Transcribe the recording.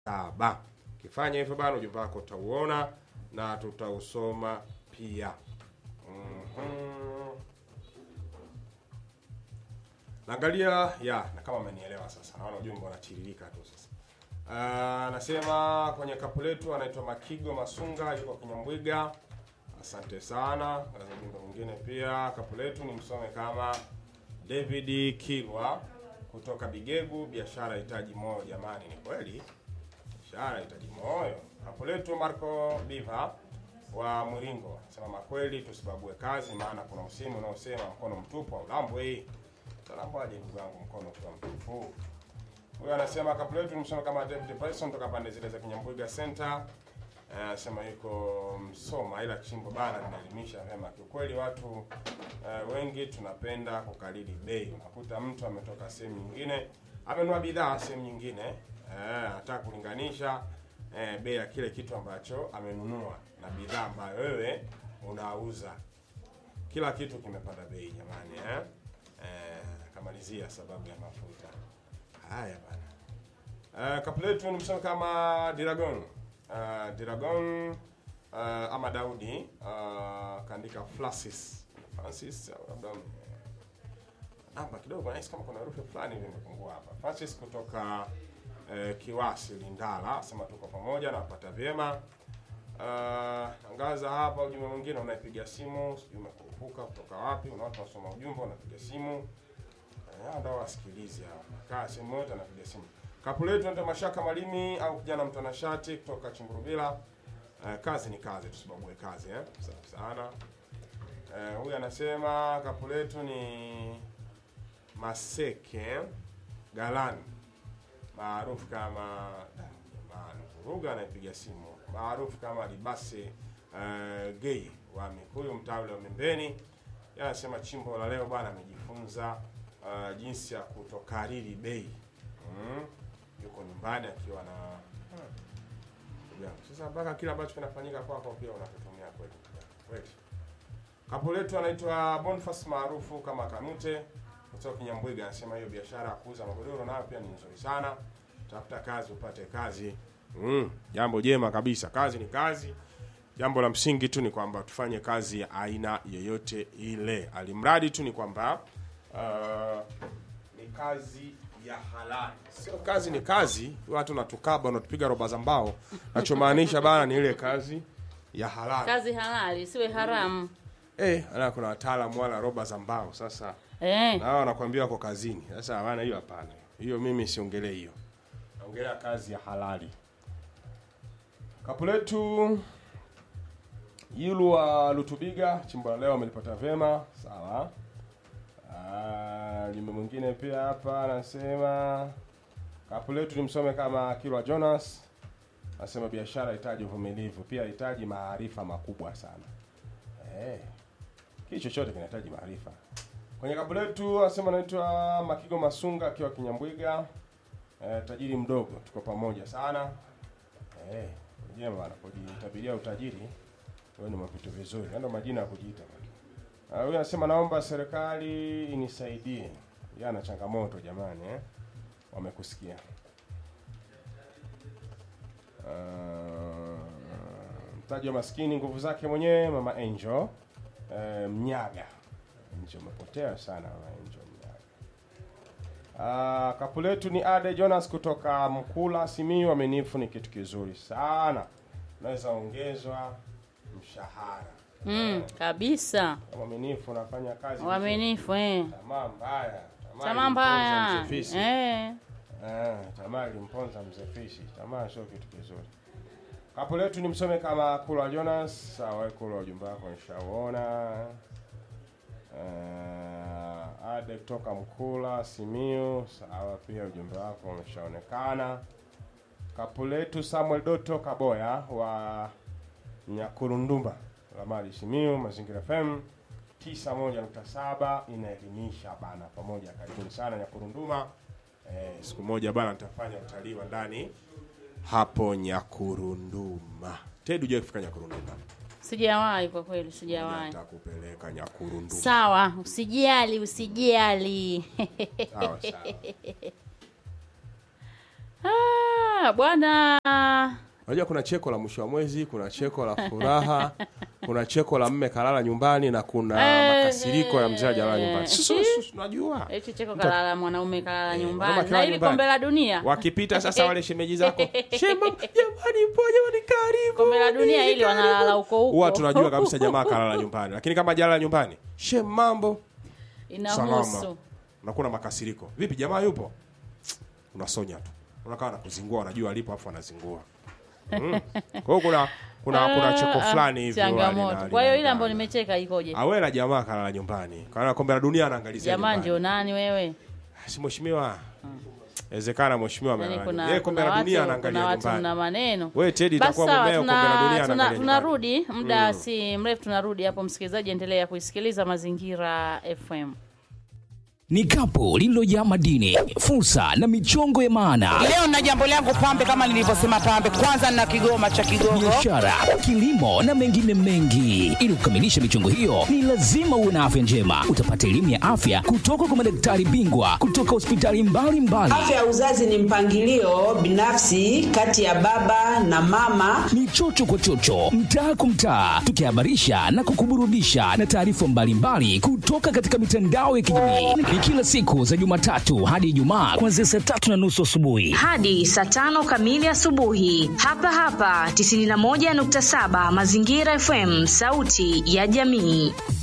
saba. Ukifanya hivyo bana, ujumbe wako utauona na tutausoma pia. Mhm. Naangalia ya na kama amenielewa sasa, naona ujumbe unatiririka tu sasa. Ah, Anasema kwenye kapu letu anaitwa Makigo Masunga, yuko Kinyambwiga. Asante sana. Ngaza ujumbe mwingine pia, kapu letu ni msome kama David Kilwa kutoka Bigegu, biashara hitaji moyo. Jamani, ni kweli biashara hitaji moyo. Kapu letu Marco Biva wa Mwiringo anasema makweli, tusibague kazi, maana kuna usemi unaosema mkono mtupu haulambwi. Utalambwaje ndugu yangu mkono ukiwa mtupu? Huyo anasema kapu letu nimsoma kama David Bryson toka pande zile za Kinyambuga Center. Eh, Anasema yuko Msoma, ila chimbo bana linaelimisha vyema. Kiukweli watu eh, wengi tunapenda kukalili bei. Unakuta mtu ametoka sehemu nyingine amenunua bidhaa sehemu nyingine eh, anataka kulinganisha eh, bei ya kile kitu ambacho amenunua na bidhaa ambayo wewe unauza. Kila kitu kimepanda bei jamani, eh? Eh, kamalizia sababu ya mafuta. Haya bana. Uh, kapu letu ni msemo kama Diragon. Uh, Diragon uh, ama Daudi uh, kaandika Francis. Francis au labda uh, namba kidogo nahisi kama kuna herufi fulani hivi imepungua hapa. Francis kutoka uh, Kiwasi Lindala, sema tuko pamoja na kupata vyema. Uh, angaza hapa ujumbe mwingine unaipiga simu, sijui umekurupuka kutoka wapi, una watu wasoma ujumbe unapiga simu. Eh, ndio wasikilizi hapa. Kaa sehemu yote anapiga simu. Kapu letu ndio Mashaka Malimi au kijana mtanashati kutoka Chimburubila. Eh, kazi ni kazi, tusibague kazi eh. Safi sana. Eh, huyu anasema kapu letu ni Maseke Galani maarufu kama jamani, Vuruga anayepiga simu maarufu kama Libase uh, gay wa Mikuyu mtaa ule wa Mimbeni. Yeye anasema chimbo la leo bwana amejifunza uh, jinsi ya kutokariri bei mm. Yuko nyumbani akiwa na ndugu yangu. Sasa mpaka kila ambacho kinafanyika kwako pia unakitumia kweli kweli. Kapu letu anaitwa Boniface maarufu kama Kanute kutoka Kinyambwiga, anasema hiyo biashara ya kuuza magodoro nayo pia ni nzuri sana. Tafuta kazi upate kazi. Mm, jambo jema kabisa. Kazi ni kazi. Jambo la msingi tu ni kwamba tufanye kazi ya aina yoyote ile, alimradi tu ni kwamba uh, ni kazi ya halali. Sio kazi ni kazi, watu natukaba unatupiga roba za mbao. Nachomaanisha bana ni ile kazi ya halali. kazi halali siwe haramu Eh, ala kuna wataalamu wala roba za mbao. Sasa eh. na wao wanakuambia wako kazini. Sasa hapana, hiyo hapana. Hiyo mimi siongelee hiyo. Naongelea kazi ya halali. Kapu letu Yulu wa Lutubiga, chimbo la leo amelipata vyema, sawa. Ah, jumbe mwingine pia hapa anasema kapu letu nimsome kama Kilwa Jonas. Anasema biashara inahitaji uvumilivu, pia inahitaji maarifa makubwa sana. Eh. Kitu chochote kinahitaji maarifa. Kwenye kapu letu anasema anaitwa Makigo Masunga akiwa Kinyambwiga. Eh, tajiri mdogo, tuko pamoja sana. Eh, jema bana, kujitabiria utajiri wewe ni vitu vizuri. Ndio majina ya kujiita bwana. Ah, Huyu anasema naomba serikali inisaidie. Yeye ana changamoto jamani eh. Wamekusikia. Ah, mtaji wa maskini nguvu zake mwenyewe mama Angel eh, Mnyaga. Angel umepotea sana mama Angel Mnyaga. Ah, kapu letu ni Ade Jonas kutoka Mkula Simiyu. Amenifu ni kitu kizuri sana, unaweza ongezwa mshahara. mm, kabisa Kama mwaminifu unafanya kazi vizuri. uaminifu eh. Tamaa mbaya, tamaa tamaa ilimponza mbaya mzee Fisi. eh. Eh, tamaa ilimponza mzee Fisi. Tamaa sio kitu kizuri. Kapu letu ni msome kama Kulwa Jonas. Sawa, Kulwa, ujumbe wako nishauona. Uh, Ade kutoka Mkula Simiu. Sawa, pia ujumbe wako umeshaonekana. Kapu letu Samuel Doto Kaboya wa Nyakurundumba Lamali Simiu, Mazingira FM 91.7 inaelimisha bana, pamoja. Karibuni sana Nyakurunduma. Eh, siku moja bana nitafanya utalii wa ndani hapo Nyakurunduma. Ted, hujawahi kufika Nyakurunduma? sijawahi kwa kweli sijawahi Nitakupeleka Nyakurunduma. sawa usijali usijali Sawa sawa. ah, Ah, bwana Unajua kuna cheko la mwisho wa mwezi, kuna cheko la furaha, kuna cheko la mme kalala nyumbani na kuna Eh, makasiriko ya mzee ajalala eh, nyumbani. Sisi eh. sisi tunajua. hichi cheko kalala mwanaume kalala Eh, nyumbani mwanaume na akilala ili nyumbani. kombe la dunia Wakipita sasa wale shemeji zako, shema jamani, po jamani, karibu. kombe la dunia ili karibu." wanalala huko huko Huwa tunajua kabisa jamaa kalala nyumbani, lakini kama jalala nyumbani, shem, mambo inahusu salama, unakuwa na makasiriko. Vipi jamaa yupo? Unasonya tu, unakaa na kuzingua, unajua alipo, afu anazingua. Mm. Kwa hiyo kuna kuna kuna cheko Ah, fulani hivi huwa changamoto lina- kwa hiyo ile linaendana. ambayo nimecheka ikoje awela jamaa kalala nyumbani kana kombe la dunia anaangalizia jamaa nyumbani. ndio nani wewe si mheshimiwa inawezekana mheshimiwa yani amelala kuna, nyumbani. Yeye kombe kuna la dunia watu, anaangalia kuna watu nyumbani mna maneno wewe Teddy basi itakuwa sawa mumeo kombe la dunia tuna, tuna, anaangalia nyumbani. tunarudi muda si mrefu tunarudi hapo msikilizaji endelea kuisikiliza mazingira fm ni kapu lililojaa madini, fursa na michongo ya maana, Leo na jambo langu pambe, kama nilivyosema pambe, kwanza nina kigoma cha Kigogo. biashara, kilimo na mengine mengi. Ili kukamilisha michongo hiyo, ni lazima uwe na afya njema. Utapata elimu ya afya kutoka kwa madaktari bingwa kutoka hospitali mbalimbali. Afya ya uzazi ni mpangilio binafsi kati ya baba na mama. ni chocho kwa chocho, mtaa kwa mtaa, tukihabarisha na kukuburudisha na taarifa mbalimbali kutoka katika mitandao ya kijamii. Ni kila siku za Jumatatu hadi Ijumaa kuanzia saa tatu na nusu asubuhi. hadi saa tano kamili asubuhi hapa hapa 91.7 mazingira fm sauti ya jamii